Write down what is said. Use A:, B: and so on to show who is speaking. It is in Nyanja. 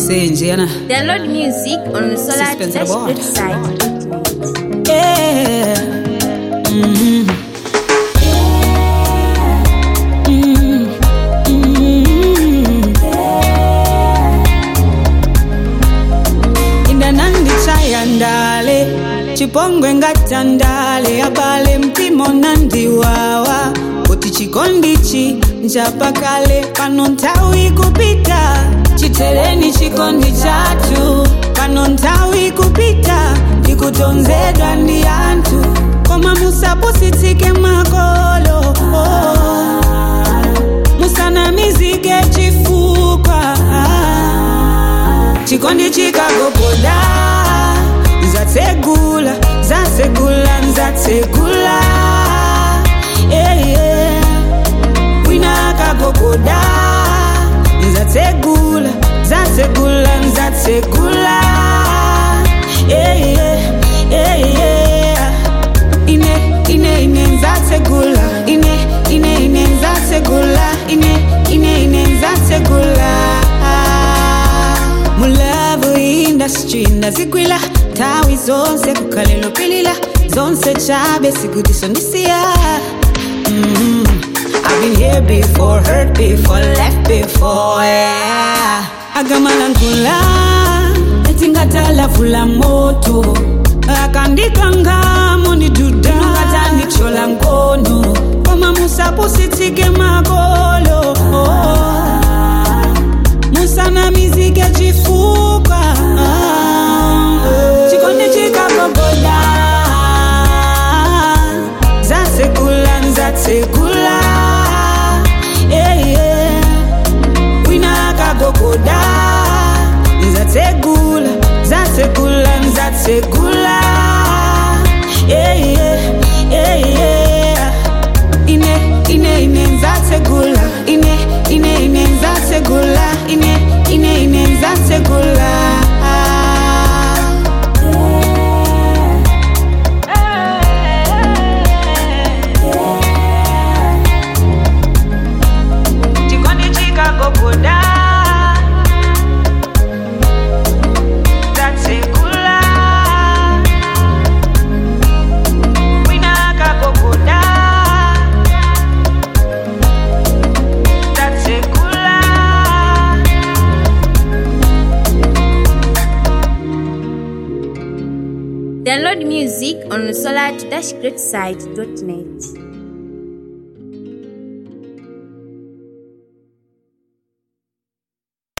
A: senje yana
B: Download music on the Solar
A: Suspense
B: Dash
A: the board.
B: website.
A: yeah. Mhm. Mhm. Mhm. indanandichaya ndale chipongwe ngatandale abale mpimo nandiwawa kuti chikondichi nchapakale pano nthawi kupita chitereni chikondi chathu pano nthawi kupita ndikutonzedwa ndi anthu koma musapusitsike makolo oh. musanamizike chifukwa chikondi chikagogoda zatsegula zatsegula zatsegula yeah, yeah. wina akagogoda zatsegula zatsegula zatsegula yeah, yeah, yeah, yeah. ine ine ine nzatsegula ine ine ine nzatsegula ine ine ine nzatsegula mulavu industry ndazigwila tawi zonse kukhalelo pilila zonse chabe sikudiso ndisiya mm I've been here before, hurt before, left before, yeah. Agamalankhula, etingatala moto akandikangamo ndiduda ngatanichola nkono koma musapusitsike makolo musanamizike chifukwa chikondi chikagogoda zatsegula nzatsegula yeah, yeah. wina akagogoda nzatsegula zatsegula nzatsegula yeah, yeah, yeah, yeah. ine ine ine nzatsegula ine ine ine nzatsegula ine ine ine nzatsegula chikondi chikagogoda nzatsegula wina akagogoda nzatsegula
B: Download music on the Solar Dash website.net.